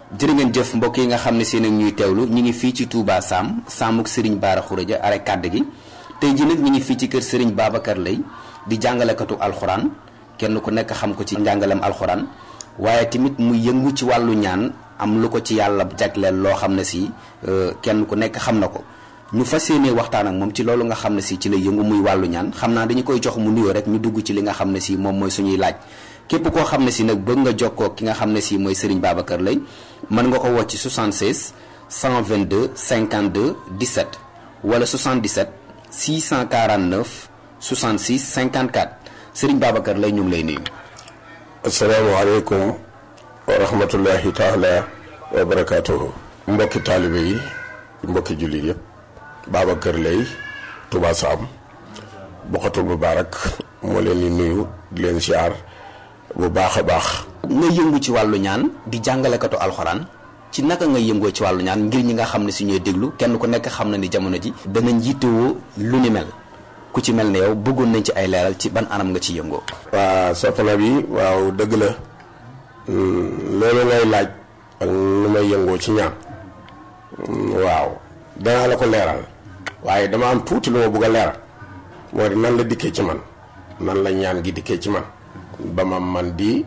jërë ngeen jëf mbokk yi nga xam ne seen ak ñuy teewlu ñu ngi fii ci Touba Sam Samuk Serigne Bara Khourédia are kàdd gi tey ji nag ñu ngi fii ci kër Serigne Babacar Lay di jàngalekatu alxuraan kenn ku nekk xam ko ci njàngalem alxuraan waaye tamit mu yëngu ci wàllu ñaan am lu ko ci yàlla jagleel loo xam ne si kenn ku nekk xam na ko ñu fas yéene waxtaan ak moom ci loolu nga xam ne si ci lay yëngu muy wàllu ñaan xam naa dañu koy jox mu nuyoo rek ñu dugg ci li nga xam ne si moom mooy suñuy laaj képp koo xam ne si nag bëgg nga jokkoo ki nga xam ne si mooy Serigne Babacar Lay mën nga ko woo ci 76 122 52 17 wala 77 649 66 54 Serigne Babacar Lay ñu ngi lay nuyu. asalaamaaleykum wa rahmatullahi taala wa barakaatuhu. mbokki taalibe yi mbokki jullit yëpp Babacar Lay Touba Sam Bokhatul Moubarak moo leen di nuyu di leen siyaar bu baax a baax. nga yëngu ci wàllu ñaan di jàngalekatu alxuraan ci naka nga yëngoo ci wàllu ñaan ngir ñi nga xam ne si ñooy déglu kenn ku nekk xam na ni jamono ji dana njiitewoo lu ni mel ku ci mel ne yow bëggoon nañ ci ay leeral ci ban anam nga ci yëngoo. waa soppana bi waaw dëgg la loolu ngay laaj ak nu may yëngoo ci ñaan waaw danaa la ko leeral waaye dama am tuuti lu ma bëgg a leeral moo di nan la dikkee ci man nan la ñaan gi dikkee ci man ba ma man di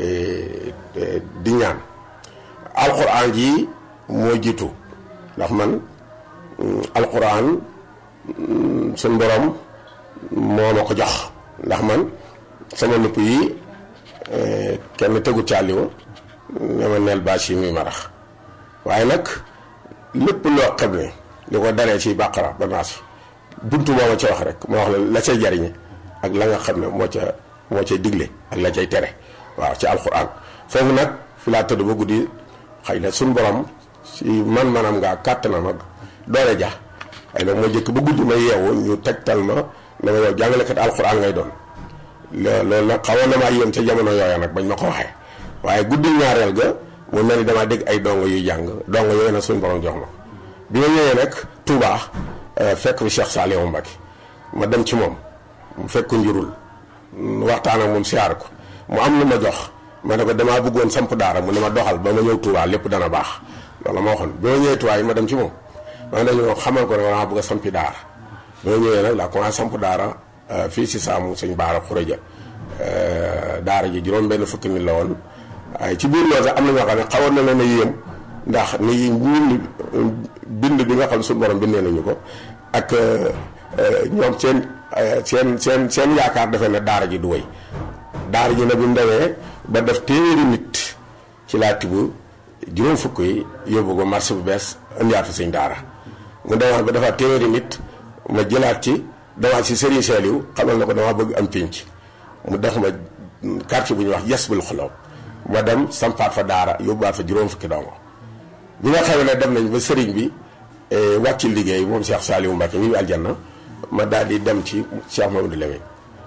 di ñaan alxuraan ji moo jiitu ndax man alxuraan suñ borom moo ma ko jox ndax man sama nupp yi kenn tegu càlliwu ne ma neel bâche yi muy marax waaye nag lépp loo xam ne li ko daree ci bàqara ba naas buntu moo ma ca wax rek moo wax la la cay jariñe ak la nga xam ne moo ca moo cay digle ak la cay tere waaw ci alxuraan foofu nag fi laa tëdd ba guddi xëy na suñ borom si man-manam ngaa kàttanam ak doole ja xëy na moo jëkk ba guddi ma yeewu ñu tegtal ma ne ma yow jàngalekat alxuraan ngay doon loolu nag xawoon na maa yéem ca jamono yooya nag bañ ma ko waxee waaye guddi ñaareel ga mu mel ni damaa dégg ay dongo yuy jàng dongo yooyu nag suñ borom jox ma bi ma ñëwee nag Touba fekk fi Cheikh Saliou Mbacké ma dem ci moom mu fekk njurul waxtaan ak moom siyaar ko mu am lu ma jox ma ne ko damaa bëggoon samp daara mu ne ma doxal ba ma ñëw Touba lépp dana baax loolu ma waxoon bi ma ñëwee Touba yi ma dem ci moom ma ne ñu xamal ko ne damaa bëgg a sampi daara bi ma ñëwee nag laa commencé samp daara fii si saamu sëñ Bara Khourédia daara ji juróom benn fukki nit la woon waaye ci biir loolu sax am na ñoo xam ne xawoon na leen a yéem ndax ni ñun bind bi nga xam suñu borom bindee nañu ko ak ñoom seen seen seen seen yaakaar defee ne daara ji du wéy daara ji nag bi mu demee ba def téeméeri nit ci laa tibb juróom fukk yi yóbbu ko marché bu bees indiwaat fa sëñ daara mu demaat ba defaat téeméeri nit ma jëlaat ci demaat si Serigne Saliou xamal na ko dama bëgg am pénc mu def ma quartier bu ñuy wax yes bul xoloo ma dem sampaat fa daara yóbbuwaat fa juróom fukki dongo bi nga xam ne dem nañ ba sëriñ bi wàcc liggéey moom Cheikh Saliou Mbacké ñu ngi aljanna ma daal di dem ci Cheikh Mamadou Lamine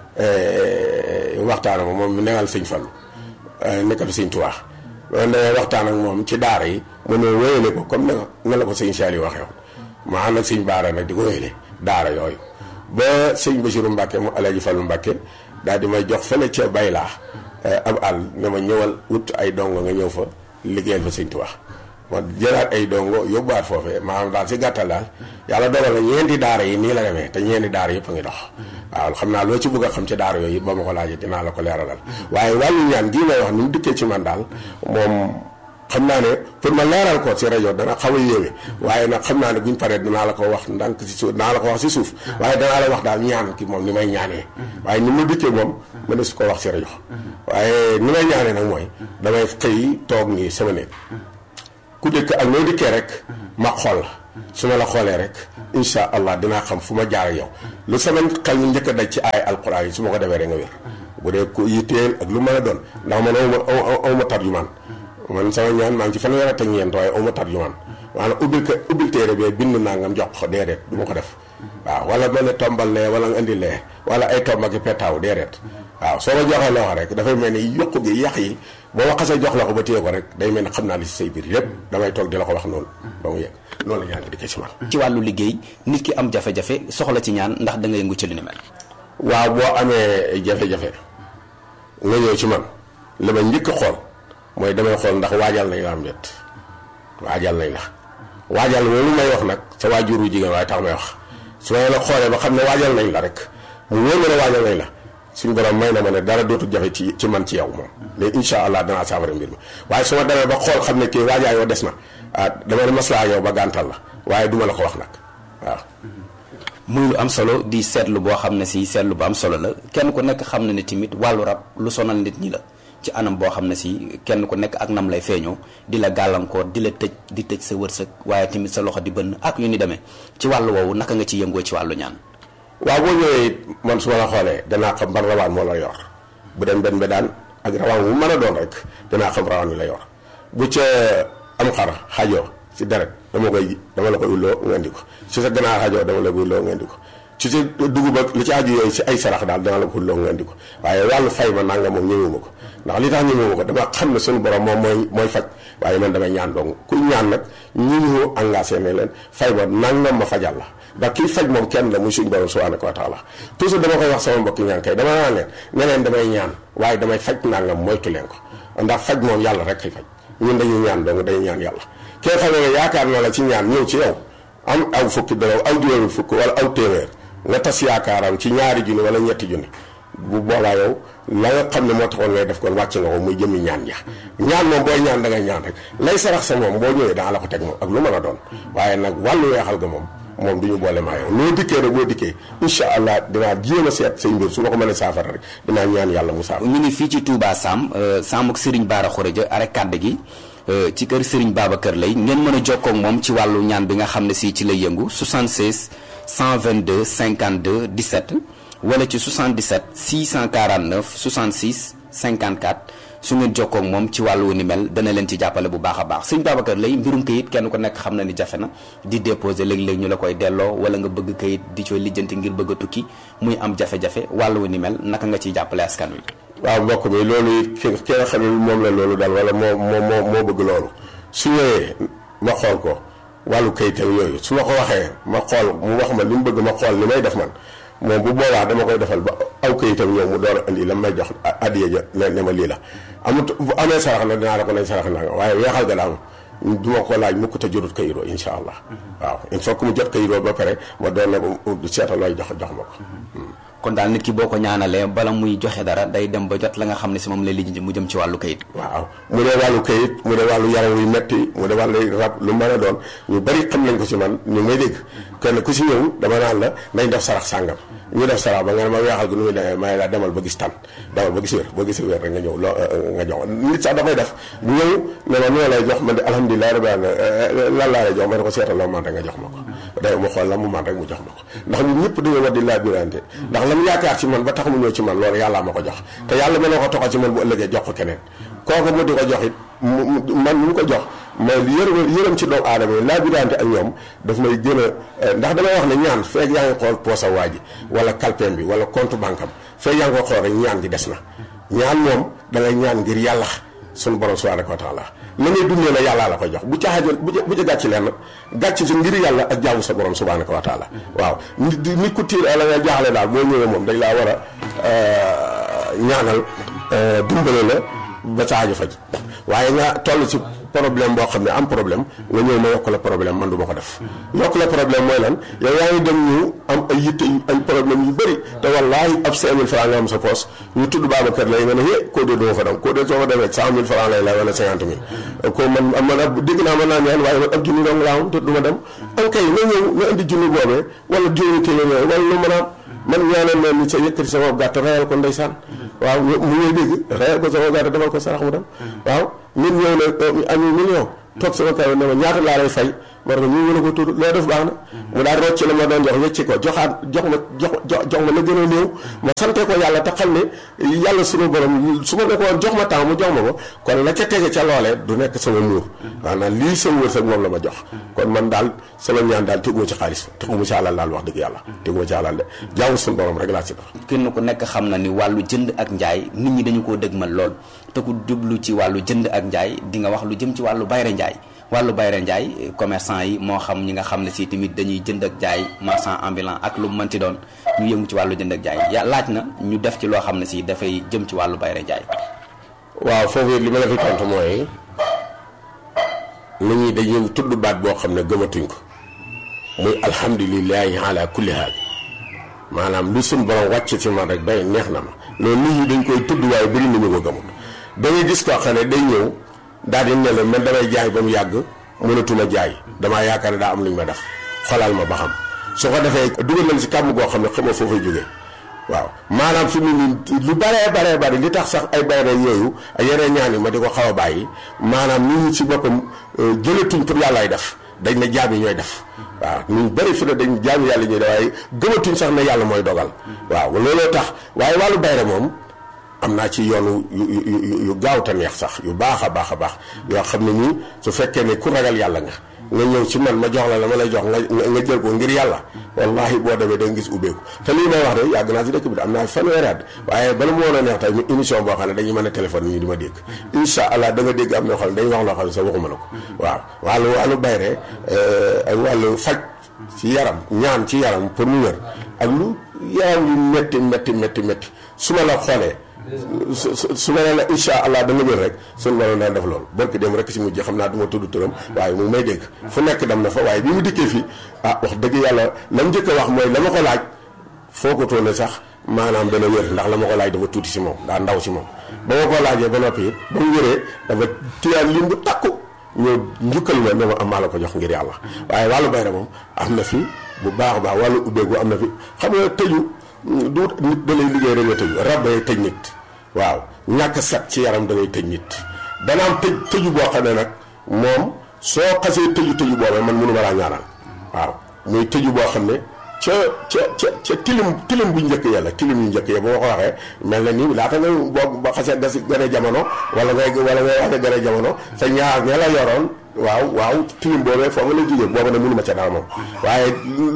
waxtaan ak moom mu newal sëñ Fallu nekkal sëñ Tuubaa loolu da waxtaan ak moom ci daara yi mu ne wéyale ko comme ne nga la ko sëñ Saliou waxee woon ma ànd ak sëñ Baara nag di ko wéyale daara yooyu ba sëñ Basiru Mbacké mu Alaaji Fallu Mbacké daal di may jox fële ca baylaa ab àll ne ma ñëwal wut ay dongo nga ñëw fa liggéeyal fa sëñ Tuubaa ma jëlaat ay dongo yóbbuwaat foofee maanaam daal si gàttal daal yàlla dogal na ñeenti daara yi nii la demee te ñeenti daara yëpp a ngi dox waaw xam naa loo ci bëgg a xam ci daara yooyu ba ma ko laajee dinaa la ko leeralal waaye wàllu ñaan gii may wax ni mu dikkee ci man daal moom xam naa ne pour ma leeral ko ci rajo dana xaw a yéeme waaye nag xam naa ne buñ paree dinaa la ko wax ndànk si suuf dinaa la ko wax si suuf waaye danaa la wax daal ñaan ki moom ni may ñaanee waaye ni mu dikkee moom ma ne su ko wax ci rajo waaye ni may ñaanee nag mooy damay xëy toog nii sama néeg ku dëkk ak noo dikkee rek ma xool la su ma la xoolee rek insha allah dinaa xam fu ma jaar ak yow lu sama xel mi njëkk a daj ci ay alquran yi su ma ko defee rek nga wér bu dee ku yitteel ak lu mën a doon ndax man aw ma aw ma tarjumaan man sama ñaan maa ngi ci fanweer ak ñeent waaye aw ma tarjumaan maanaam ubbil ko ubbil téere bee bind naa ngam jox ko déedéet du ma ko def waaw wala mel ne tombal lee wala nga indi lee wala ay tomb ak i petaaw déedéet waaw soo ma joxee loxo rek dafay mel ni yokku gi yàq yi boo ma xasee jox la ko ba téye ko rek day mel ni xam naa li si say biir yépp damay toog di la ko wax noonu ba mu yegg noonu la ñaan gi dikkee ci man ci wàllu liggéey nit ki am jafe-jafe soxla ci ñaan ndax da nga yëngu ci li ni mel waaw boo amee jafe-jafe nga ñëw ci man li ma njëkk a xool mooy damay xool ndax waajal nañ la am déet waajal nañ la waajal loolu may wax nag sa waajuru jigéen waaye tax may wax su ma la xoolee ba xam ne waajal nañ la rek mu wóor ma ne waajal nañ la suñu borom may na ma ne dara dootul jafe ci ci man ci yow moom mais incha allah danaa saafara mbir mi waaye su ma demee ba xool xam ne kii waajaay yoo des na ah dama ne maslaa yow ba gàntal la waaye duma la ko wax nag waaw muy lu am solo di seetlu boo xam ne si seetlu bu am solo la kenn ku nekk xam na ne tamit wàllu rab lu sonal nit ñi la ci anam boo xam ne si kenn ku nekk ak nam lay feeñoo di la gàllankoor di la tëj di tëj sa wërsëg waaye tamit sa loxo di bënn ak yu ni demee ci wàllu woowu naka nga ci yëngoo ci wàllu ñaan waaw boo ñëwee it man su ma la xoolee danaa xam ban rawaan moo la yor bu dem benn be daan ak rawaan bu mën a doon rek danaa xam rawaan wi la yor bu ca am xar xajoo si deret dama koy dama la koy ulloo nga indi ko ci sa ganaar xajoo dama la koy ulloo nga indi ko ci sa dugub ak li ci aju yooyu si ay sarax daal dana la ko ulloo nga indi ko waaye wàllu fay ma nanga moom ñëwuma ko ndax li tax ñëwuma ko dama xam ne suñu borom moom mooy mooy faj waaye man damay ñaan dong kuy ñaan nag ñi ñu engagé ne leen fay ma nangam ma fajal la ndax kii faj moom kenn la muy suñu borom subhanahu wa taala toujours dama koy wax sama mbokki ñaan kay dama naan leen ne leen damay ñaan waaye damay faj nangam moytu leen ko ndax faj moom yàlla rek kay faj ñun dañuy ñaan dong dañuy ñaan yàlla kee xam ne yaakaar na la ci ñaan ñëw ci yow am aw fukki dara aw juróomi fukk wala aw téeméer nga tas yaakaaram ci ñaari junni wala ñetti junni bu boobaa yow la nga xam ne moo taxoon ngay def kon wàcc nga ko muy jëmmi ñaan ja ñaan moom booy ñaan da ngay ñaan rek lay sarax sa moom boo ñëwee daa la ko teg moom ak lu mën a doon waaye nag wàllu weexal ga moom moom du ñu boole maa yow loo dikkee rek boo dikkee incha allah dinaa jéem a seet say mbir su ma ko mënee saafara rek dinaa ñaan yàlla mu saafara ñu ngi fii ci Touba Sam Sam ak Serigne Bara Khourédia arek kàdd gi ci kër Serigne Babacar lay ngeen mën a jokkoo ak moom ci wàllu ñaan bi nga xam ne si ci lay yëngu 76 122 52 17 wala ci 77 649 66 54 su ngeen jokkoo ak moom ci wàllu wu ni mel dana leen ci jàppale bu baax a baax Serigne Babacar lay mbirum kayit kenn ku nekk xam na ni jafe na di déposer léeg-léeg ñu la koy delloo wala nga bëgg kayit di cooy lijjanti ngir bëgg a tukki muy am jafe-jafe wàllu wu ni mel naka nga ciy jàppale askan wi. waaw mbokk mi loolu it ki ki nga xam ne moom la loolu daal wala moo moo moo moo bëgg loolu su ñëwee ma xool ko wàllu kayitam yooyu su ma ko waxee ma xool mu wax ma li mu bëgg ma xool li may def man moom bu boobaa dama koy defal ba aw kayitam ñëw mu door a indi la may jox addiya ja ne ne ma lii la amut bu amee sarax na dinaa la ko nañ sarax naa nga waaye weexal ga daal du ma ko laaj mukk te jotut kayiroo insha allah waaw il faut que mu jot kayiroo ba pare ma doon ne ko seetal looy jox jox ma ko kon daal nit ki boo ko ñaanalee bala muy joxe dara day dem ba jot la nga xam ne si moom lay lijjanti mu jëm ci wàllu kayit waaw mu dee wàllu kayit mu dee wàllu yaram yu metti mu dee wàllu rab lu mën a doon ñu bari xam nañ ko ci man ñu may dégg kenn ku si ñëw dama naan la nañ def sarax sàngam ñu def sarax ba nga ne ma weexal gi nu muy demee may la demal ba gis tan demal ba gis wér boo gisee wér rek nga ñëw loo nga jox nit sax dafay def bu ñëw ne ma noo lay jox man de alhamdulilah rabbi alamin lan laa lay jox ma ne ko seetal loo man rek nga jox ma ko day mu xool la mu man rek mu jox ma ko ndax ñun ñëpp dañoo war di laa birante ndax la mu yaakaar ci man ba tax mu ñëw ci man loolu yàllaa ma ko jox te yàlla mën na ko toxal ci man bu ëllëgee jox ko keneen kooku mu di ko jox it man mu ko jox mais yërëm yërëm ci doomu aadama yi laa birante ak ñoom daf may gën a ndax damay wax ne ñaan feeg yaa ngi xool poosa waa ji wala kalpeem bi wala compte banque am feeg yaa ngi ko xool rek ñaan gi des na ñaan moom da ngay ñaan ngir yàlla sunu borom subhanahu wa taala la ngay dundee la yàllaa la koy jox bu ca xajal bu ca bu ca gàcc leen nag gàcc si ngir yàlla ak jaamu sa borom subhanahu wa taala waaw nit nit ku tiir la nga jaaxle daal boo ñëwee moom dañ laa war a ñaanal dimbale la ba sa aajo faj waaye nga toll ci problème boo xam ne am problème nga ñëw ma yokk la problème man du ma ko def yokk la problème mooy lan yow yaa ngi dem ñu am ay yitte ay problème yu bëri te wallaahi ab 5000 francs nga am sa poos ñu tudd Babacar lay nga ne hé koo dee duma fa dem koo dee soo fa demee 100000 francs lay lay wala 50 000 ko man man ab dégg naa mën naa ñaan waaye man ab junni dong laa am te du ma dem am kay nga ñëw nga indi junni boobee wala juróomi téeméer wala lu mën a am man ñaanal leen ni sa yëkkati sa bopp gàtt rayal ko ndeysaan waaw mu ngay dégg rayal ko sa bopp gàtt defal ko sarax mu dem waaw nit ñëw na ami million toog sama kaw ne ma ñaata laa lay fay ma ne ko ñu ngi ko tudd loo def baax na mu daal rocc la ma doon jox wecci ko joxaat jox ma jox jox ma la gën a néew ma sante ko yàlla te xam ne yàlla sunu borom su ma ne ko woon jox ma temps mu jox ma ko kon la ca tege ca loolee du nekk sama muur maanaam lii sama wërsëg moom la ma jox kon man daal sama ñaan daal teguma ci xaalis teguma ci alal daal wax dëgg yàlla teguma ci alal de jaamu sunu borom rek laa ci def kenn ku nekk xam na ni wàllu jënd ak njaay nit ñi dañu koo dëgmal lool te ku jublu ci wàllu jënd ak njaay di nga wax lu jëm ci wàllu bayre njaay wàllu bayre njaay commerçant yi moo xam ñi nga xam ne si tamit dañuy jënd ak jaay marchand ambulant ak lu mu mënti doon ñu yëngu ci wàllu jënd ak jaay ya laaj na ñu def ci loo xam ne si dafay jëm ci wàllu bayre njaay waaw foofu li ma la fi tontu mooy nit ñi dañuy tudd baat boo xam ne gëmatuñ ko muy alhamdulilahi ala kulli haal maanaam lu suñ borom wàcc ci man rek day neex na ma loolu nit ñi dañ koy tudd waaye bëri nañu ko gëmut da ngay gis koo xam ne day ñëw daal di ne la man damay jaay ba mu yàgg mënatuma jaay damaa yaakaar ne daa am lu ñu ma def xolal ma ba xam su ko defee dugal nañ si kàmm goo xam ne xamoo foo fay jógee waaw maanaam fi mu nii lu baree baree bari li tax sax ay bayre yooyu ay yeneen ñaan yi ma di ko xaw a bàyyi maanaam nit ñi ci boppam jëlatuñ pour yàllaay def dañ ne jaam yi ñooy def waaw ñu bëri fi ne dañ jaam yàlla ñuy def waaye gëmatuñ sax ne yàlla mooy dogal waaw looloo tax waaye wàllu bayre moom am naa ci yoonu yu yu yu gaaw te neex sax yu baax a baax a baax yoo xam ne nii su fekkee ne ku ragal yàlla nga nga ñëw ci man ma jox la la ma lay jox nga nga jël ko ngir yàlla wallahi boo demee da nga gis ubbeeku te lii may wax de yàgg naa ci dëkk bi am naa fanweeri at waaye bala mu woon a neex tey mu émission boo xam ne dañuy mën a téléphone ñu di ma dégg incha allah da nga dégg am na xam ne dañuy wax loo xam ne sax waxuma la ko waaw wàllu wàllu bayre ak wàllu faj ci yaram ñaan ci yaram pour mu wér ak lu yaram yu métti métti métti métti su ma la xoolee su su su ma nee la incha allah da nga wér rek suñu waroon daan def loolu barki dem rek si mujj xam naa du ma tudd turam waaye mu may dégg fu nekk dem na fa waaye bi mu dikkee fii ah wax dëgg yàlla la mu njëkk a wax mooy la ma ko laaj foo ko toone sax maanaam dana wér ndax la ma ko laaj dafa tuuti si moom daa ndaw si moom ba ma ko laajee ba noppi it ba mu wéree dafa tiyaan lim bu takku ñëw njukkal ma ne ma am maa la ko jox ngir yàlla waaye wàllu bayra moom am na fi bu baax a baax wàllu ubbeeku am na fi xam nga tëju du nit da lay liggéey rek nga tëju rab day tëj nit waaw ñàkk set ci yaram da ngay tëj nit dana am tëj tëju boo xam ne nag moom soo xasee tëju tëju boobee man mënu ma laa ñaanal waaw muy tëju boo xam ne ca ca ca ca tilim tilim bu njëkk yàlla tilim yu njëkk ya ba ma ko waxee mel na ni laata nga boo ba xasee gas gën a jamono wala ngay wala ngay wax ne gën a jamono sa ñaar ña la yoroon waaw waaw tilim boobee foo nga la jógee booba ne mënu ma ca dara moom waaye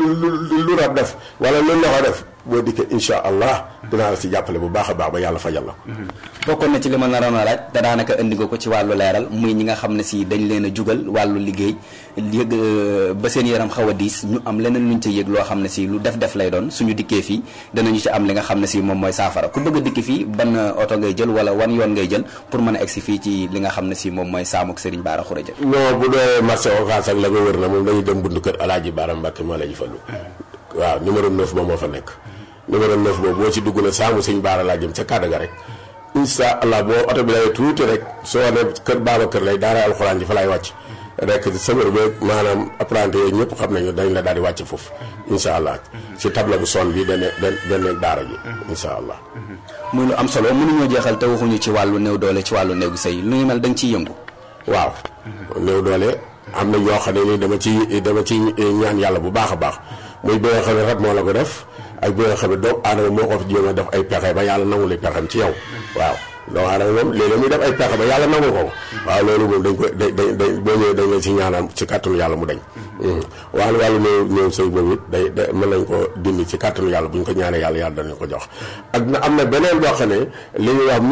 lu lu rab def wala lu loxo def boo dikkee insha allah dinaa la si jàppale bu baax a baax ba yàlla fajal la ko bokkoon na ci li ma naroon a laaj te daanaka indi nga ko ci wàllu leeral muy ñi nga xam ne si dañ leen a jugal wàllu liggéey yëg ba seen yaram xaw a diis ñu am leneen luñ ca yëg loo xam ne si lu def def lay doon suñu dikkee fii danañu ci am li nga xam ne si moom mooy saafara ku bëgg a dikki fii ban oto ngay jël wala wan yoon ngay jël pour mën a egsi fii ci li nga xam ne si moom mooy saamuk Serigne Bara Khourédia non bu dee marché Ocass ak la ko wër na moom dañuy dem buntu kër Alaaji Bara Mbàkke moo la ñu fallu waaw numéro 9 moom moo fa nekk numéro 9 boobu boo ci dugg na saamu sëñ Baara laa jëm ca kàddu ga rek incha allah boo oto bi lay tuuti rek soo ne kër baaba kër lay daara alxuraan ji fa lay wàcc rek sëbër beeg maanaam apprenti yooyu ñëpp xam nañu dañ la daal di wàcc foofu incha allah ci table bu son bi dana dana daara ji incha allah. muy lu am solo mënuñoo jeexal te waxuñu ci wàllu néew doole ci wàllu néegu sëy lu ñu mel da nga ciy yëngu. waaw néew doole am na yoo xam ne ni dama ci dama ci ñaan yàlla bu baax a baax muy bi nga xam ne rab moo la ko def. ak bi nga xam ne doomu aadama moo ko fi jéem a def ay pexe ba yàlla nangu li pexem ci yow waaw doomu aadama moom léeg-léeg muy def ay pexe ba yàlla nangu ko waaw loolu moom dañ ko dañ dañ boo ñëwee dañ leen ci ñaanal ci kàttanu yàlla mu dañ wàllu wàllu néew néew sëy boobu it day day mën nañ ko dindi ci kàttanu yàlla bu ñu ko ñaanee yàlla yàlla danañ ko jox ak na am na beneen boo xam ne li ñuy wax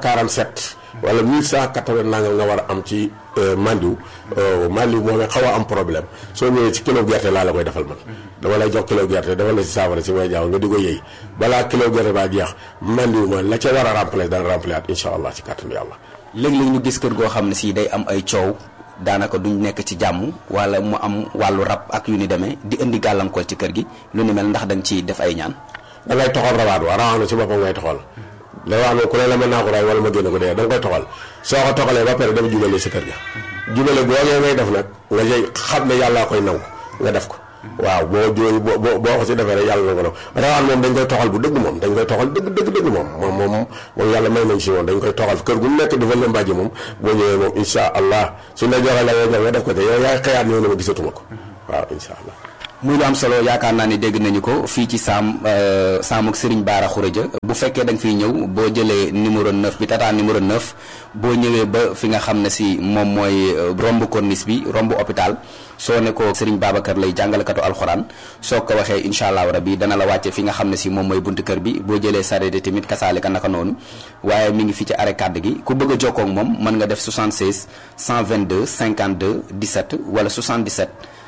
1147 wala 1180 nangam nga war a am ci mandiw mandiw moom xaw a am problème soo ñëwee ci kilo gerte laa la koy defal man dama lay jox kilo gerte dafa la si saafara si may jaaw nga di ko yëy balaa kilo gerte baa jeex mandiw ma la ca war a remplacer dana remplacer at incha allah ci kàttanu yàlla léeg-léeg ñu gis kër goo xam ne si day am ay coow daanaka duñ nekk ci jàmm wala mu am wàllu rab ak yu ni demee di indi gàllankoor ci kër gi lu ni mel ndax da nga ciy def ay ñaan da ngay toxal rawaat wa rawaat na ci boppam ngay toxal la wax ne ku ne la mën naa ko ray wala ma génne ko dee da nga koy toxal soo ko toxalee ba pare dafa jubale si kër ga jubale boogee ngay def nag nga jëy xam ne yàllaa koy nangu nga def ko waaw boo jooy boo boo ko si defee rek yàlla na ko nangu rawaan moom dañ koy toxal bu dëgg moom dañ koy toxal dëgg dëgg dëgg moom moom moom moom yàlla may nañ si moom dañ koy toxal kër gu nekk dafa leen mbàjji moom boo ñëwee moom insha allah su la joxee la nga nga def ko te yow yaay xëyaat ñëw na ma gisatuma ko waaw insha allah muy lu am solo yaakaar naa ni dégg nañu ko fii ci saam saam ak Serigne Bara Khourédia bu fekkee da nga fiy ñëw boo jëlee numéro 9 bi tata numéro 9 boo ñëwee ba fi nga xam ne si moom mooy romb corniche bi romb hôpital soo ne ko Serigne Babacar lay jàngalekatu alxuraan soo ko waxee incha allah rabi dana la wàcce fi nga xam ne si moom mooy buntu kër bi boo jëlee sareet tamit kasaalika naka noonu waaye mi ngi fi ci arrêt kàdd gi ku bëgg a jokkoo ak moom mën nga def 76 122 52 17 wala 77.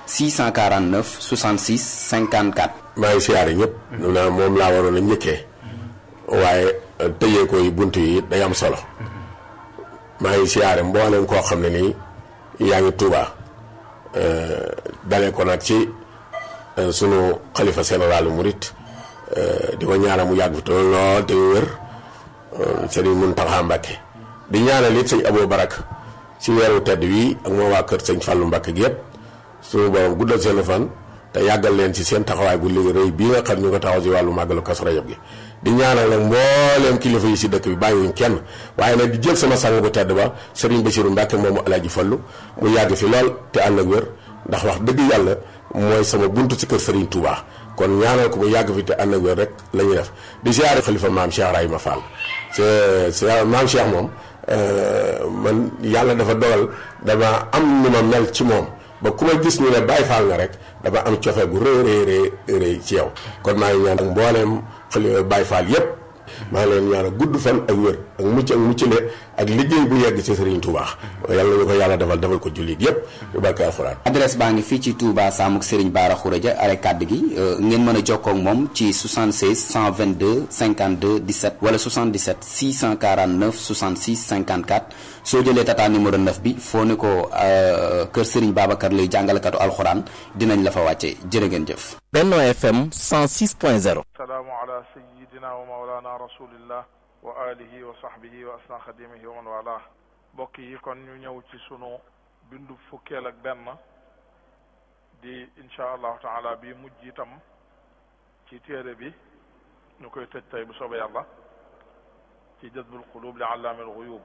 649 66 54. maa ngi siyaare ñëpp. naa moom laa waroon a njëkkee. waaye tëjee ko yi bunt yi day am solo. maa ngi siyaare mboolem koo xam ne nii yaa ngi Touba dalee ko nag ci sunu xalifa général murit di ko ñaanal mu yàgg fi te lool te wér sëriñ Muntaxa Mbàkke di ñaanal it sëñ Abou Barak ci weeru tedd wi ak moo waa kër sëñ Fàllu Mbàkke gi yëpp suñu borom guddal seen fan te yàggal leen ci seen taxawaay bu liggéey rëy bii nga xam ñu ko taxaw ci wàllu màggalu Kazu Rajab gi di ñaanal nag mbooleem kilifa yi si dëkk bi bàyyiwuñ kenn waaye nag di jël sama sang bu tedd ba sëriñ Basiru Mbàkke moomu Alaaji Fallu mu yàgg fi lool te ànd ak wér ndax wax dëgg yàlla mooy sama buntu ci kër sëriñ Touba kon ñaanal ko mu yàgg fi te ànd ak wér rek la ñuy def di siyaare xalifa maam Cheikh Rahima Fall c'est maam Cheikh moom man yàlla dafa dogal dama am nu ma mel ci moom ba ku ma gis ñu ne Baay Faal nga rek dama am cofe gu rëy rëy rëy ci yow kon maa ngi ñaan ak mbooleem xali Baay Faal yépp maa ngi leen ñaan gudd fan ak wér ak mucc ak muccale ak liggéey bu yegg ci Serigne Touba yàlla ñu ko yàlla defal defal ko jullit yépp yu barke alxuraan adresse baa ngi fii ci Touba Samuk Serigne Bara Khourédia are kàdd gi ngeen mën a jokkoo ak moom ci 76 122 52 17 wala 77 649 66 54 soo jëlee tata numéro 9 bi foo ne ko kër Serigne Babacar lay jàngalekatu alxuraan dinañ la fa wàcce jërë ngeen jëf. Benno FM 106.0. salaamu ala sayyidina wa mawlana rasulillah wa alihi wa sahbihi wa asna xadimihi wa man wala mbokk yi kon ñu ñëw ci sunu bindu fukkeel ak benn di insha allahu taala bi mujj itam ci téere bi ñu koy tëj tey bu soobee yàlla ci jazbul qulub li allaamil guyub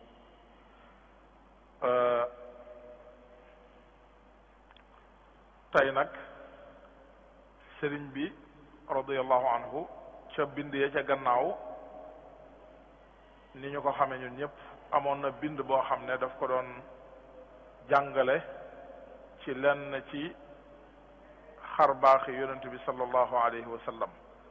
tey nag sëriñ bi radiallahu anhu ca bind ya ca gannaaw ni ñu ko xamee ñun ñëpp amoon na bind boo xam ne daf ko doon jàngale ci lenn ci xar baaxi yonent bi sallallahu alayhi wa sallam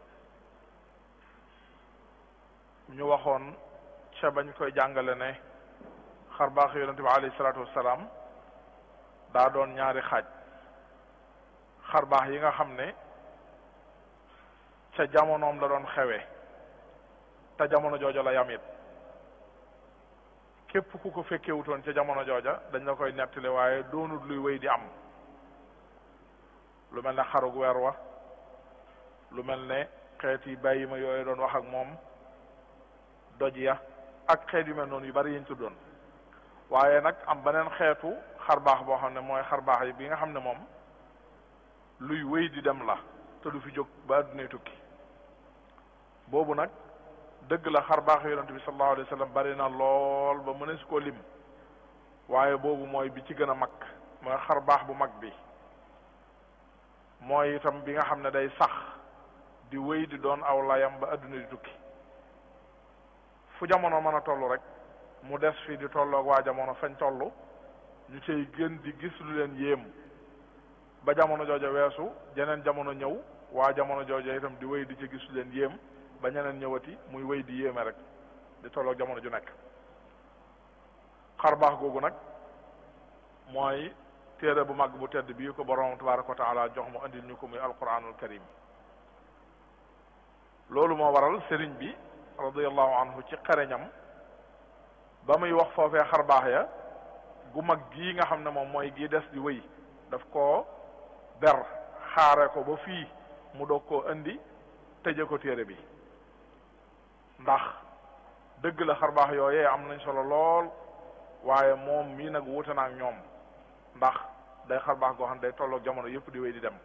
ñu waxoon ca bañ koy jàngale ne xar baaxi yonent bi alayhi salaatu wassalaam daa doon ñaari xaaj xar baax yi nga xam ne ca jamonoom la doon xewee te jamono jooja la yamit képp ku ko fekkewutoon ca jamono jooja dañ la koy nettali waaye doonut luy wéy di am lu mel ne xarug weer wa lu mel ne xeet yi bàyyi ma yooyu doon wax ak moom doj ya ak xeet yu mel noonu yu bari yiñ tuddoon waaye nag am beneen xeetu xar baax boo xam ne mooy xar baax yi bi nga xam ne moom luy wéy di dem la te du fi jóg ba addunay tukki boobu nag dëgg la xar baax yonent bi sallallahu alayhi wa sallam bari na lool ba mënees koo lim waaye boobu mooy bi ci gën a mag mooy xar baax bu mag bi mooy itam bi nga xam ne day sax di wéy di doon aw layam ba adduna di tukki fu jamono mën a toll rek mu des fi di tolloog waa jamono fañ toll ñu cay gën di gis lu leen yéem ba jamono jooja weesu jeneen jamono ñëw waa jamono jooja itam di wéy di ci gis lu leen yéem ba ñeneen ñëwati muy wéy di yéeme rek di tolloog jamono ju nekk xar baax googu nag mooy téere bu mag bu tedd bii ko borom tabaraka wa taala jox mu andil ñu ko muy alquranul karim loolu moo waral sëriñ bi radiallahu anhu ci xereñam ba muy wax foofee xar baax ya gu mag gii nga xam ne moom mooy gii des di wéy daf koo ber xaare ko ba fii mu doog koo indi tëje ko téere bi ndax dëgg la xar baax yooyee am nañ solo lool waaye moom mii nag wuute na ak ñoom ndax day xar baax goo xam ne day tolloog jamono yëpp di wéy di dem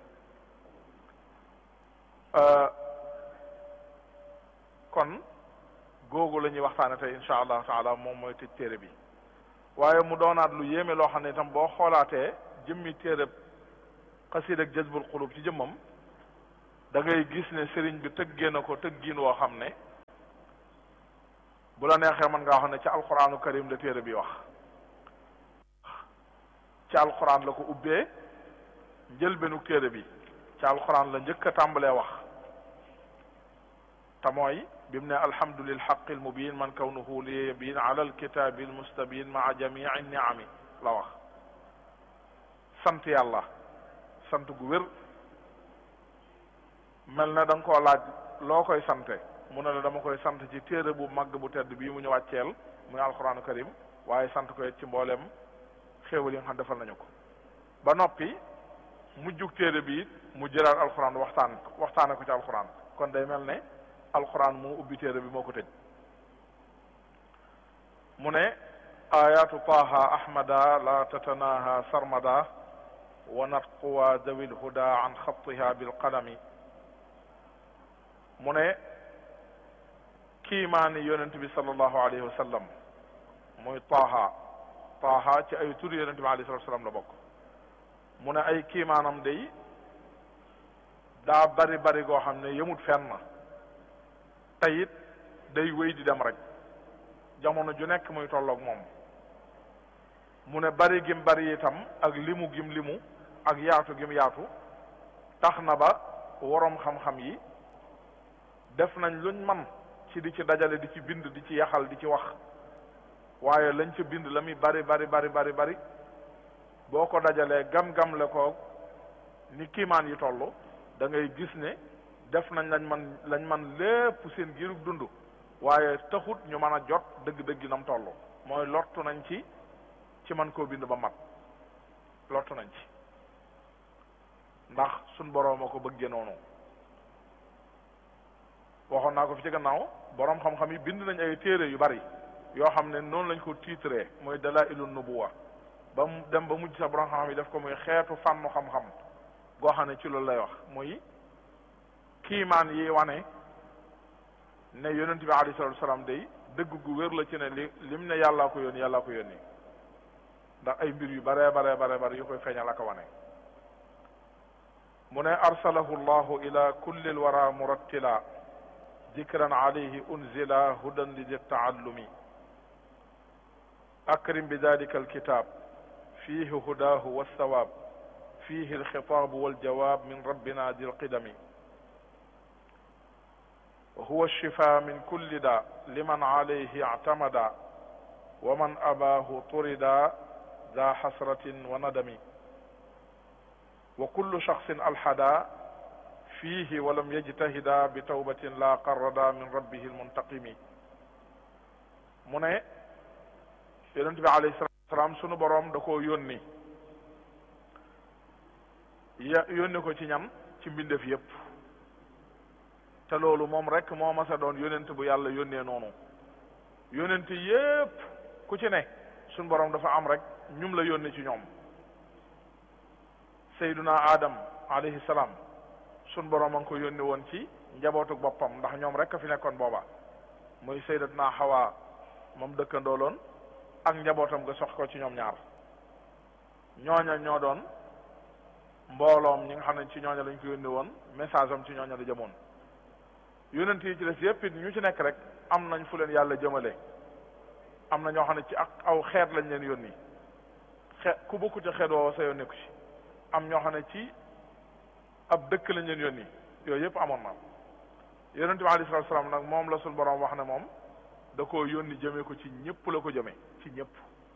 kon googu la ñuy waxtaane tey insha allahu taala moom mooy tëj téere bi waaye mu doonaat lu yéeme loo xam ne itam boo xoolaatee jëmmi téere xasiid ak jazbul xulub ci jëmmam da ngay gis ne sëriñ bi tëggee na ko tëggiin woo xam ne bu la neexee mën ngaa wax ne ci alquraanu karim la téere bi wax ci alquran la ko ubbee njëlbeenu téere bi ci alquran la njëkk a tàmbalee wax te mooy bi mu ne alhamdu lil xaqi al mubin man kawnuhu li yabin ala alkitabi al mustabin maa jamii niami la wax sant yàlla sant gu wér mel na da nga koo laaj loo koy sante mu ne la dama koy sant ci téere bu màgg bu tedd bii mu ñu wàcceel muy alquranu karim waaye sant ko ci mboolem xéewal yi nga xam defal nañu ko ba noppi mujjug téere bi it mu jëlaat alxuraan waxtaan waxtaane ko ci alxuraan kon day mel ne alxuraan moo ubbi téere bi moo ko tëj mu ne ayatu taaha ahmada la tatanaha sarmada wa natquwa dawil huda an xattiha bilqalami mu ne kiimaani yonent bi sallallahu alayhi wa sallam muy taaha taaha ci ay tur yonent bi alayhi salatu wasalam la bokk mu ne ay kiimaanam day daa bari bari goo xam ne yemut fenn te it day wéy di dem rek jamono ju nekk muy tolloog moom mu ne bari gim bari itam ak limu gim limu ak yaatu gim yaatu tax na ba woroom xam-xam yi def nañ luñ man ci di ci dajale di ci bind di ci yaxal di ci wax waaye lañ ca bind la muy bari bari bari bari bari boo ko dajalee gam-gam le ko ni kiimaan yi toll da ngay gis ne def nañ lañ man lañ man lépp seen giirug dund waaye taxut ñu mën a jot dëgg-dëgg nam toll mooy lottu nañ ci ci man koo bind ba mat lottu nañ ci ndax suñ boroom a ko bëggee noonu waxoon naa ko fi ci gannaaw boroom xam-xam yi bind nañ ay téere yu bari yoo xam ne noonu lañ ko tiitree mooy dalailu nubuwa ba mu dem ba mujj sax boroom xam-xam yi def ko muy xeetu fànnu xam-xam goo xam ne ci loolu lay wax muy kiimaan yi wane ne yonent bi alayhi salatu wasalaam day dëgg gu wér la ci ne li lim ne yàllaa ko yónni yàllaa ko yónni ndax ay mbir yu bare bare bare bare yu koy feeñal ak a wane mu ne arsalahu llahu ila kulli lwara murattila dikran alayhi unzila hudan lidi taallumi akrim bi dalika alkitab fihi hudahu walsawab fihi alxitaabu waljawab min rabbina di lqidami وهو الشفاء من كل داء لمن عليه اعتمدا ومن أباه طردا ذا حسرة وندم وكل شخص ألحدا فيه ولم يجتهدا بتوبة لا قردا من ربه المنتقم mu ne yonent bi alayhi salaatu wasalaam sunu boroom da koo yónni ya yónni ko ci ñam ci mbindeef yépp te loolu moom rek moo mas a doon yonent bu yàlla yónnee noonu yonent yépp ku ci ne suñ borom dafa am rek ñum la yónni ci ñoom sayduna adam alayhi salaam suñ borom a ngi ko yónni woon ci njabootu boppam ndax ñoom rek a fi nekkoon booba muy saydatuna xawa moom dëkkandooloon ak njabootam nga sox ko ci ñoom ñaar ñooña ñoo doon mbooloom ñi nga xam ne ci ñooña lañ ko yónni woon message am ci ñooña la jëmoon yonent yi ci des yépp it ñu ci nekk rek am nañ fu leen yàlla jëmale am na ñoo xam ne ci ak aw xeet lañ leen yónni xeet ku bokku ci xeet woowa sa yoon nekku ci am ñoo xam ne ci ab dëkk lañ leen yónni yooyu yépp amoon na yonent bi alayhi salaatu salaam nag moom la suñ boroom wax ne moom da koo yónni jëmee ko ci ñépp la ko jëmee ci ñépp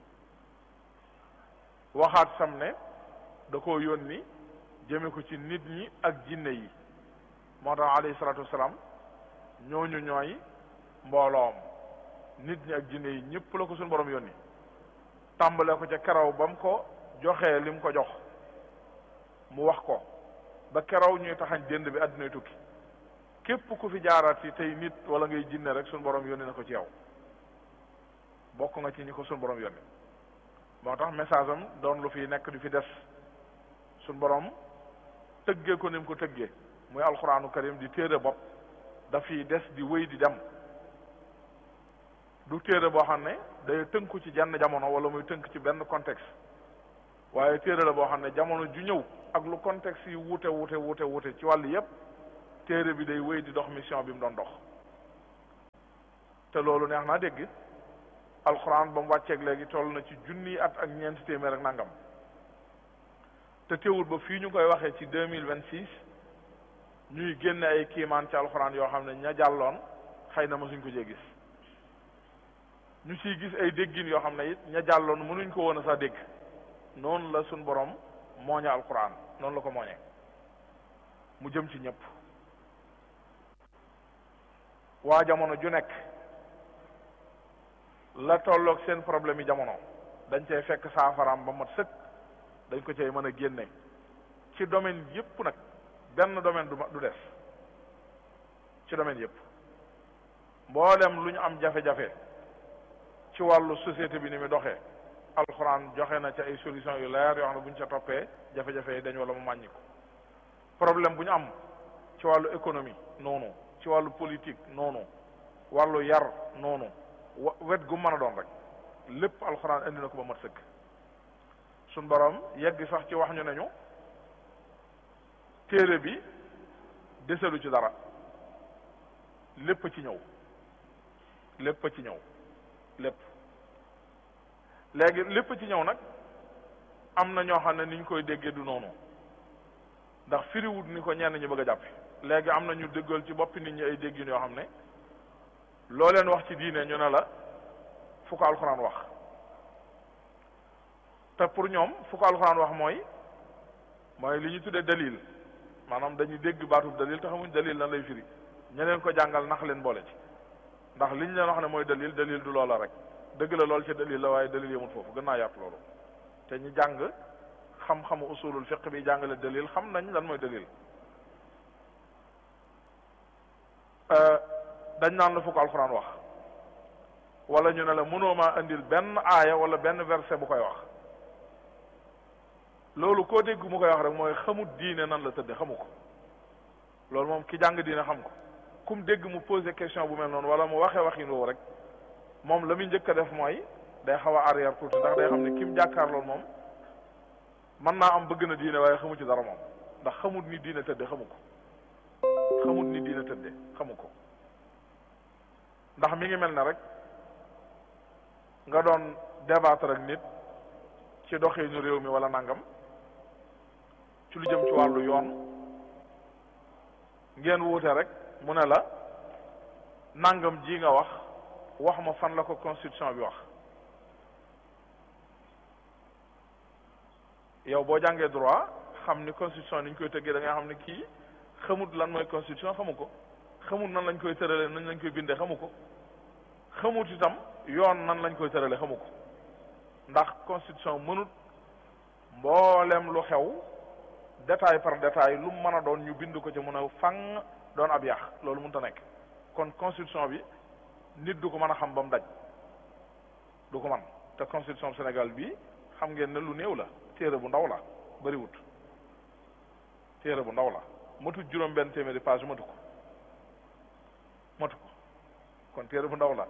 waxaat sam ne da koo yónni jëme ko ci nit ñi ak jinne yi moo tax alayhi salaatu wasalaam ñooñu ñooy mbooloom nit ñi ak jinne yi ñëpp la ko suñu borom yónni tàmbale ko ca keraw ba mu ko joxee li mu ko jox mu wax ko ba keraw ñuy taxañ dénd bi àddunay tukki képp ku fi jaaraat yi tey nit wala ngay jinne rek suñu borom yónni na ko ci yow bokk nga ci ñi ko suñu borom yónni moo tax message am doon lu fi nekk du fi des suñu borom tëggee ko ni mu ko tëggee muy alxuraanu karim di téere bopp dafiy des di wéy di dem du téere boo xam ne day tënku ci jenn jamono wala muy tënk ci benn contexte waaye téere la boo xam ne jamono ju ñëw ak lu contexte yi wuute wuute wuute wuute ci wàll yépp téere bi day wéy di dox mission bi mu doon dox te loolu neex naa dégg alxuraan ba mu wàcceeg léegi toll na ci junni at ak ñeenti téeméer ak nangam te teewul ba fii ñu koy waxee ci deux mille vingt six ñuy génne ay kiimaan ci alxuraan yoo xam ne ña jàlloon xëy na mësuñ ko jee gis ñu ciy gis ay déggin yoo xam ne it ña jàlloon mënuñ ko woon a sax dégg noonu la suñ borom mooñe alxuraan noonu la ko mooñee mu jëm ci ñëpp waa jamono ju nekk la tolloog seen problème yi jamono dañ cay fekk saafaraam ba mat sëkk dañ ko cay mën a génne ci domaine yépp nag benn domaine du du des ci domaine yépp mboolem lu ñu am jafe-jafe ci wàllu société bi ni mu doxee alxuraan joxe na ci ay solution yu leer yoo xam ne bu ñu ca toppee jafe-jafe yi dañ wala mu màññi ko problème bu ñu am ci wàllu économie noonu ci wàllu politique noonu wàllu yar noonu wa wet gu mën a doon rek lépp alxuraan indi na ko ba mat sëkk suñ borom yegg sax ci wax ñu nañu téere bi deselu ci dara lépp ci ñëw lépp ci ñëw lépp léegi lépp ci ñëw nag am na ñoo xam ne ni ñu koy déggee du noonu ndax firiwut ni ko ñenn ñi bëgg a jàppe léegi am na ñu déggal ci boppi nit ñi ay déggin yoo xam ne loo leen wax ci diine ñu ne la fu ko alxuraan wax te pour ñoom fu ko alxuraan wax mooy mooy li ñu tuddee dalil maanaam dañuy dégg baatub dalil te xamuñ dalil lan lay firi ña leen ko jàngal nax leen boole ci ndax liñ leen wax ne mooy dalil dalil du loola rek dëgg la lool ci dalil la waaye dalil yemut foofu gën naa yaatu loolu te ñu jàng xam-xamu usulul fiq bi jàngale dalil xam nañ lan mooy dalil dañ naan la fu ko alxuraan wax wala ñu ne la mënoo maa indil benn aaya wala benn verset bu koy wax loolu koo dégg mu koy wax rek mooy xamut diine nan la tëdde xamu ko loolu moom ki jàng diine xam ko kum dégg mu posé question bu mel noonu wala mu waxee waxin woowu rek moom la muy njëkk a def mooy day xaw a arrière tuuti ndax day xam ne kim jàkkaar loolu moom mën naa am bëgg na diine waaye xamu ci dara moom ndax xamut ni diine tëdde xamu ko xamut ni diine tëdde xamu ko ndax mi ngi mel ne rek nga doon débattre ak nit ci doxinu réew mi wala nangam ci lu jëm ci wàllu yoon ngeen wuute rek mu ne la nangam ji nga wax wax ma fan la ko constitution bi wax yow boo jàngee droit xam ni constitution ni ñu koy tëggee da nga xam ne kii xamut lan mooy constitution xamu ko xamut nan lañ koy tëralee nan lañ koy bindee xamu ko xamut itam yoon nan lañ koy tëralee xamu ko ndax constitution mënut mboolem lu xew détail par détail lu mu mën a doon ñu bind ko ci mun a fang doon ab yàq loolu mënut a nekk kon constitution bi nit du ko mën a xam ba mu daj du ko man te constitution Sénégal bi xam ngeen ne lu néew la téere bu ndaw la bariwut téere bu ndaw la matut juróom benn téeméeri page matu ko matu ko kon téere bu ndaw la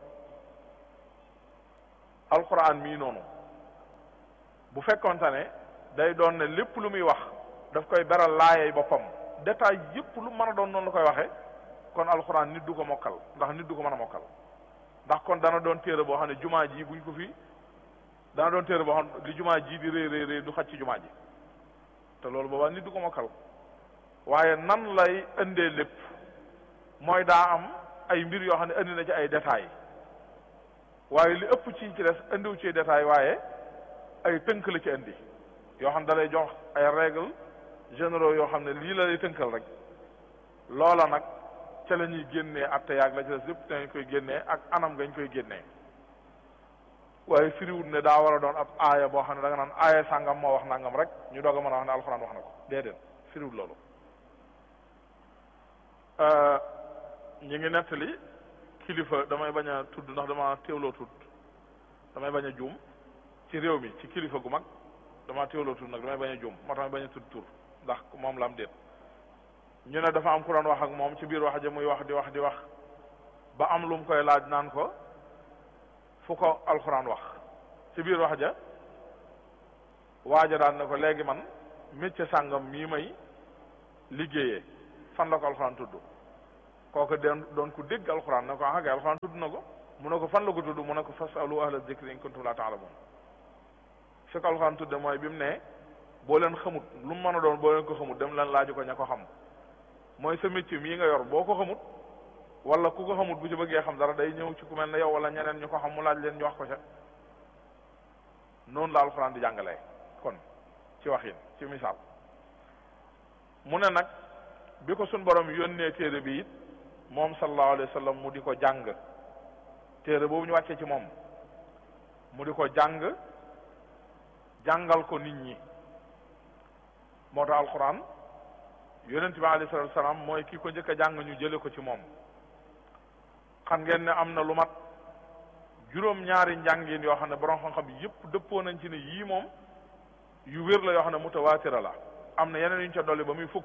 alxuraan mii noonu bu fekkonte ne day doon ne lépp lu muy wax daf koy beral laayay boppam détail yépp lu mën a doon noonu la koy waxee kon alxuraan nit du ko mokkal ndax nit du ko mën a mokkal ndax kon dana doon téere boo xam ne jumaa ji buñ ko fi dana doon téere boo xam li jumaa ji di rëy rëy rëy du xaj ci jumaa ji te loolu boobaa nit du ko mokkal waaye nan lay indee lépp mooy daa am ay mbir yoo xam ne indi na ci ay détails waaye li ëpp ci ci des indiwu ci détail waaye ay tënk la ci indi yoo xam ne da lay jox ay règles généraux yoo xam ne lii la lay tënkal rek loola nag ca la ñuy génnee atte yaag la ci des lépp dañ koy génnee ak anam gañ koy génnee waaye firiwut ne daa war a doon ab aaya boo xam ne da nga naan aaya sàngam moo wax nangam rek ñu doog a mën a wax ne alxuraan wax na ko déedéet firiwut loolu ñi ngi nettali kilifa damay bañ a tudd ndax dama teewloo tudd damay bañ a juum ci réew mi ci kilifa gu mag dama teewloo tudd nag damay bañ a juum moo tax bañ a tudd tur ndax moom la am déet ñu ne dafa am ku doon wax ak moom ci biir wax ja muy wax di wax di wax ba am lu mu koy laaj naan ko fu ko alxuraan wax ci biir wax ja waaja daan ne ko léegi man métier sàngam mii may liggéeyee fan la ko alxuraan tudd kooku den doon ku dégg alxuraan ne ko ah kay alxuraan tudd na ko mu ne ko fan la ko tudd mu ne ko fasalu ahla zikri in kuntum la ta'lamun fi ko alxuraan tudde mooy bi mu ne boo leen xamut lu mu mën a doon boo leen ko xamut dem leen laaju ko ña ko xam mooy sa métier mii nga yor boo ko xamut wala ku ko xamut bu ci bëggee xam dara day ñëw ci ku mel ne yow wala ñeneen ñu ko xam mu laaj leen ñu wax ko ca noonu la alxuraan di jàngalee kon ci waxin ci misaal mu ne nag bi ko sun borom yónnee téere bi it moom sallallahu alayhi wa sallam mu di ko jàng téere boobu ñu wàccee ci moom mu di ko jàng jàngal ko nit ñi moo tax alquran yonent bi alayhi salatu wasalaam mooy ki ko njëkk a jàng ñu jële ko ci moom xam ngeen ne am na lu mat juróom ñaari njàngin yoo xam ne borom xam-xam yépp dëppoo nañ ci ne yii moom yu wér la yoo xam ne mutawaatira la am na yeneen yu ñu ca dolli ba muy fukk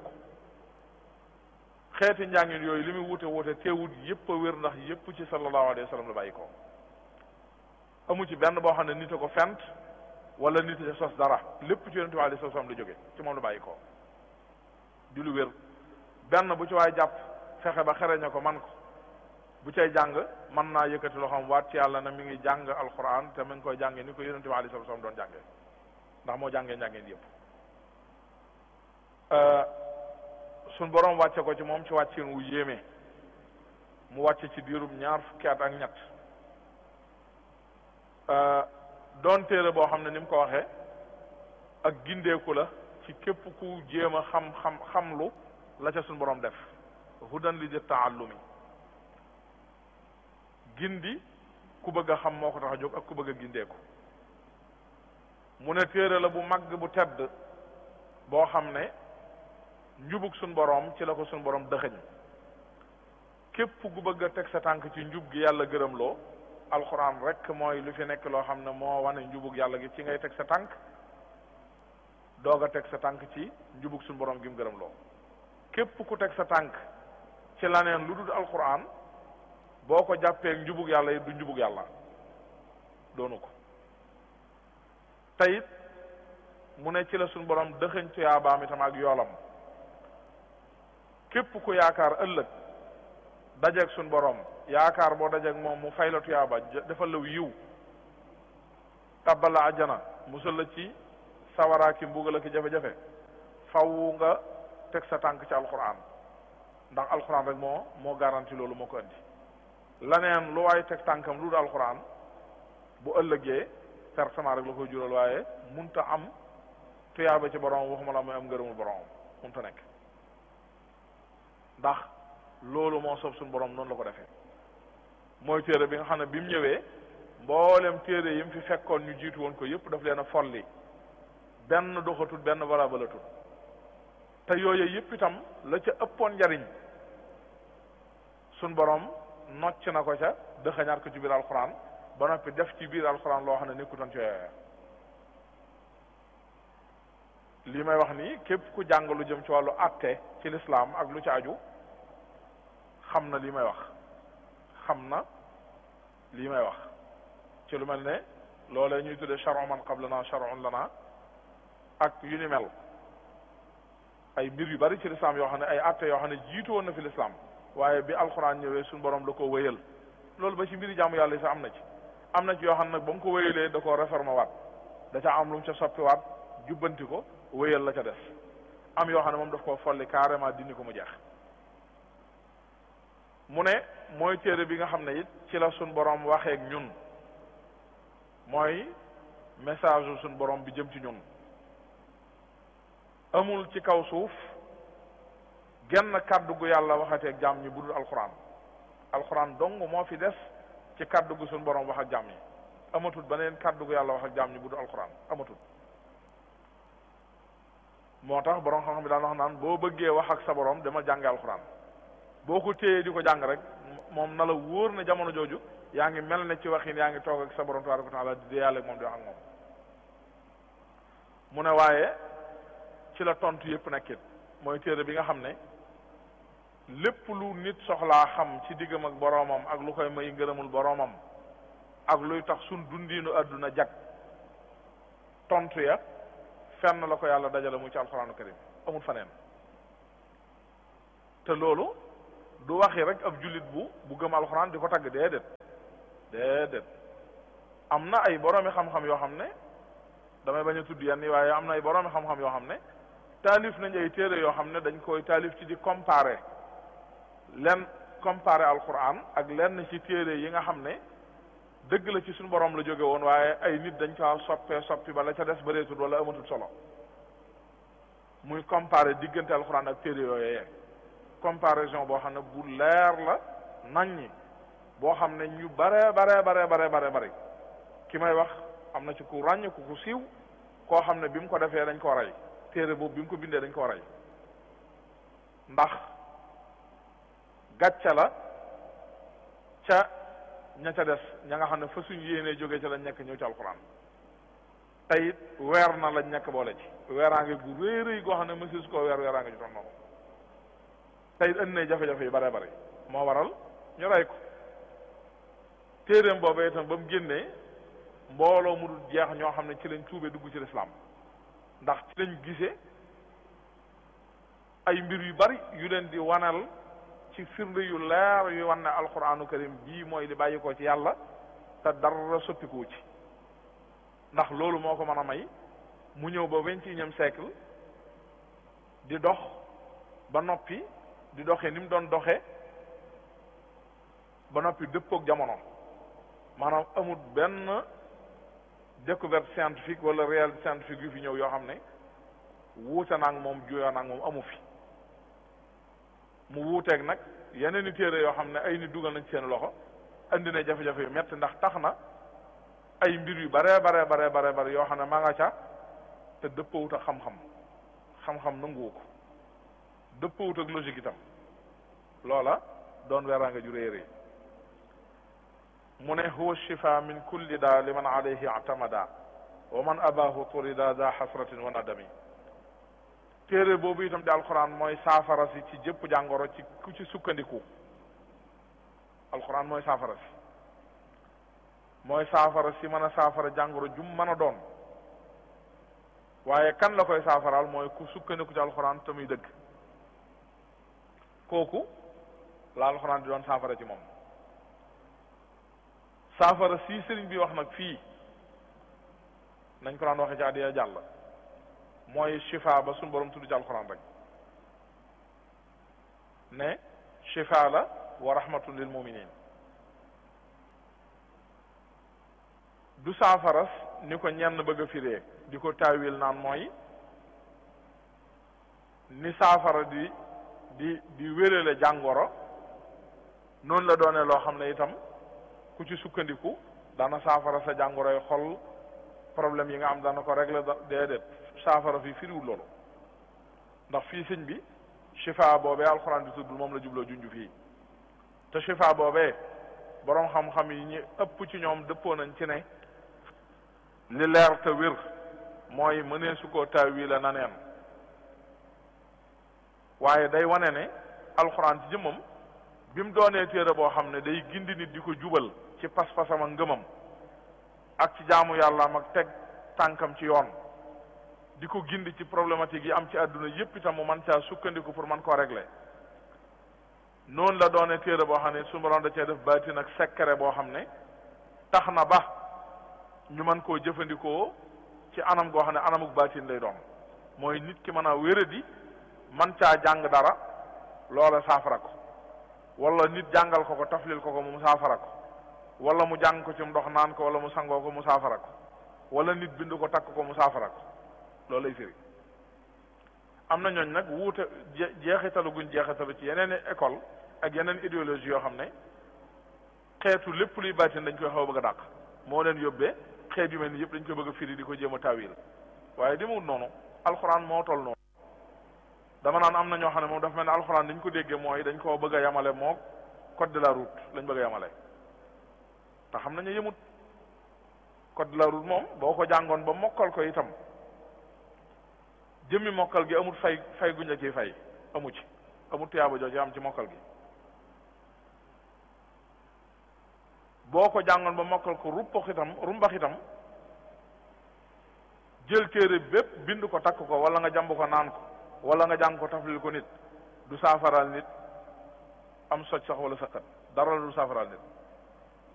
xeeti njàngin yooyu li muy wute wute teewut yépp a wér ndax yépp ci sallallahu alayhi wa sallam la bàyyi ko amu ci benn boo xam ne nit a ko fent wala nit a sos dara lépp ci yonent bi alayhi salaam la jóge ci moom la bàyyi ko di lu wér benn bu ci waay jàpp fexe ba xereñe ko man ko bu cay jàng mën naa yëkkati loo xam waat ci yàlla na mi ngi jàng alquran te mi ngi koy jànge ni ko yonent bi alayhi salaam doon jànge ndax moo jàngee njàngeen yëpp suñ boroom wàcce ko ci moom ci wàccin wu yéeme mu wàcce ci diirub ñaar fukki at ak ñett doon téere boo xam ne ni mu ko waxee ak gindeeku la ci képp ku jéem a xam xam xamlu la ca suñ boroom def hudan li di taallumi gindi ku bëgg a xam moo ko tax a jóg ak ku bëgg a gindeeku mu ne téere la bu mag bu tedd boo xam ne njubug suñ boroom ci la ko suñ boroom dëxëñ képp ku bëgg a teg sa tànk ci njub gi yàlla gërëm loo alxuraan rek mooy lu fi nekk loo xam ne moo wane njubug yàlla gi ci ngay teg sa tànk doog a teg sa tànk ci njubug suñ boroom gi mu gërëm loo képp ku teg sa tànk ci laneen lu dul alxuraan boo ko jàppee njubug yàlla yi du njubug yàlla doonu ko tayit mu ne ci la suñ borom dëxëñ tuyaabaam itam ak yoolam képp ku yaakaar ëllëg dajeeg suñ borom yaakaar boo dajeeg moom mu fay la tuyaaba defal la yiw tabbal la ajjana musal la ci sawaraa ki mbugal ak jafe-jafe faw nga teg sa tànk ci alquran ndax alquran rek moo moo garanti loolu moo ko indi laneen lu waay teg tànkam lu dul alquran bu ëllëgee pertement rek la koy jural waaye munta am tuyaaba ci borom waxuma la muy am ngërëmul borom munta nekk ndax loolu moo soob suñu borom noonu la ko defee mooy téere bi nga xam ne bi mu ñëwee mboolem téere yi mu fi fekkoon ñu jiitu woon ko yépp daf leen a folli benn doxatul benn valabalatul te yooyu yépp itam la ca ëppoon njariñ suñ borom nocc na ko ca dëxañaat ko ci biir alxuraan ba noppi def ci biir alxuraan loo xam ne nekkutoon ci yooya lii may wax nii képp ku jàng lu jëm ci wàllu àtte ci lislaam ak lu ci aju xam na lii may wax xam na lii may wax ci lu mel ne loolee ñuy tudde charon man qablana charon lana ak yu ni mel ay mbir yu bari ci lislaam yoo xam ne ay àtte yoo xam ne jiitu woon na fi lislaam waaye bi alxuraan ñëwee suñu borom la ko wéyal loolu ba ci mbiri jaamu yàlla yi sax am na ci am na ci yoo xam ne nag ba mu ko wéyalee da koo réformé waat da ca am lu mu ca soppi waat jubbanti ko wéyal la ca des am yoo xam ne moom daf koo folli carrément dindi ko mu jeex mu ne mooy téere bi nga xam ne it ci la suñ borom waxeek ñun mooy message u suñ borom bi jëm ci ñun amul ci kaw suuf genn kàddu gu yàlla waxateeg jaam ñi bu dul alxuraan alxuraan dong moo fi des ci kàddu gu suñ borom wax ak jaam ñi amatul beneen kàddu gu yàlla wax ak jaam ñi bu dul alxuraan amatul moo tax borom xam-xam bi daan wax naan boo bëggee wax ak sa borom demal jànge alxuraan boo ko téyee di ko jàng rek moom na la wóor na jamono jooju yaa ngi mel ne ci waxin yaa ngi toog ak sa borom tabaraka wa taala di dee yàlla ak moom di wax ak moom mu ne waaye ci la tontu yépp nekkit mooy téere bi nga xam ne lépp lu nit soxlaa xam ci diggam ak boroomam ak lu koy may ngërëmul boroomam ak luy tax sun dundiinu àdduna jag tontu ya fenn la ko yàlla dajale mu ci alxuraanu karim amul faneen te loolu du waxi rek ab jullit bu bu gëm alxuraan di ko tagg déedéet déedéet am na ay boroomi xam-xam yoo xam ne damay bañ a tudd yenn yi waaye am na ay boroomi xam-xam yoo xam ne taalif nañ ay téere yoo xam ne dañ koy taalif ci di comparer lenn comparer alxuraan ak lenn ci téere yi nga xam ne dëgg la ci suñu borom la jóge woon waaye ay nit dañ kaa soppee soppi ba la ca des bëreetul wala amatul solo muy comparer diggante alxuraan ak téere yooyu comparaison boo xam ne bu leer la naññi boo xam ne ñu bare bare bare bare bare bare ki may wax am na ci ku ràññ ku ku siiw koo xam ne bi mu ko defee dañ ko rey téere boobu bi mu ko bindee dañ ko rey ndax gàcce la ca ña ca des ña nga xam ne fa suñ yéenee jógee ca lañ nekk ñëw ci alxuraan tey it weer na lañ nekk boole ci weeraange gu rëy rëy goo xam ne mësis koo weer weeraange ju toon noonu tey it indi na jafe-jafe yu bare bare moo waral ñu rey ko téeréem boobu itam ba mu génnee mbooloo mu dul jeex ñoo xam ne ci lañ tuube dugg ci lislaam ndax ci lañ gisee ay mbir yu bari yu leen di wanal ci firnde yu leer yu wan ne alquranu karim bii mooy li bàyyi ko ci yàlla te dara soppikuwu ci ndax loolu moo ko mën a may mu ñëw ba vingt et unième siècle di dox ba noppi di doxee ni mu doon doxe ba noppi dëppook jamono maanaam amul benn découverte scientifique wala réalité scientifique yu fi ñëw yoo xam ne wuute naag moom juyoo naag moom amu fi mu wuuteeg nag yeneen i téere yoo xam ne ay nit dugal nañ ci seen loxo andi na jafe-jafe yu metti ndax tax na ay mbir yu bare bare bare bare bare yoo xam ne maa nga ca te dëppawut ak xam-xam xam-xam nanguwu ko dëppawut ak logique itam loola doon weeraanga ju réy réy mu ne huwa shifa min kulli daa liman alayhi atamada wa man abahu turida da xasratin wa nadami téere boobu itam di alquran mooy saafara si ci jëpp jàngoro ci ku ci sukkandiku alquran mooy saafara si mooy saafara si mën a saafara jàngoro jum mën a doon waaye kan la koy saafaraal mooy ku sukkandiku ci alquran te muy dëgg kooku la alquran di doon saafara ci moom saafara si sëriñ bi wax nag fii nañ ko daan waxe ci àddiya jàll mooy shifa ba suñu borom tudd ci alxuraan rek ne shifa la wa rahmatun lil muminin du saafaras ni ko ñenn bëgg a firee di ko taawil naan mooy ni saafara di di di wérale jàngoro noonu la doone loo xam ne itam ku ci sukkandiku dana saafara sa jàngoroy xol problème yi nga am dana ko régler da déedéet saafara fii firiwul loolu ndax fii sëñ bi shifa boobee alxuraan di tudd moom la jubloo junj fii te shifa boobee boroom xam-xam yi ñi ëpp ci ñoom dëppoo nañ ci ne li leer te wér mooy mënee su koo taawi la na neen waaye day wane ne alxuraan ci jëmmam bi mu doonee téere boo xam ne day gindi nit di ko jubal ci pas-pasam ak ngëmam ak ci jaamu yàllaam ak teg tànkam ci yoon di ko gindi ci problématique yi am ci àdduna yépp itam mu man caa sukkandiku pour man koo régler noonu la doone téere boo xam ne su borom da cee def baatin ak secret boo xam ne tax na ba ñu mën koo jëfandikoo ci anam goo xam ne anamuk baatin lay doon mooy nit ki mën a wéradi man caa jàng dara loola saafara ko wala nit jàngal ko ko taflil ko ko mu saafara ko wala mu jàng ko ci ndox naan ko wala mu sangoo ko mu saafara ko wala nit bind ko takk ko mu saafara ko loolu lay firi am na ñooñ nag wuute jeexitalu guñ jeexitalu ci yeneen école ak yeneen idéologie yoo xam ne xeetu lépp luy baatin dañ koy xaw a bëgg a dàq moo leen yóbbee xeet yu mel ni yëpp dañ koy bëgg a firi di ko jéem a tawil waaye demewut noonu alxuraan moo toll noonu dama naan am na ñoo xam ne moom dafa mel ne alxuraan dañ ko déggee mooy dañ koo bëgg a yamale moo code de la route lañ bëgg a yamale te xam nañu yëmut code de la route moom boo ko jàngoon ba mokkal ko itam jëmmi mokkal gi amul fay fay guñ la ciy fay amu ci amul tuyaaba joo ci am ci mokkal gi boo ko jàngoon ba mokkal ko ruppax itam rumbax itam jël téere bépp bind ko takk ko wala nga jàmb ko naan ko wala nga jàng ko taflil ko nit du saafaraal nit am soj sax wala saqat dara la du saafaraal nit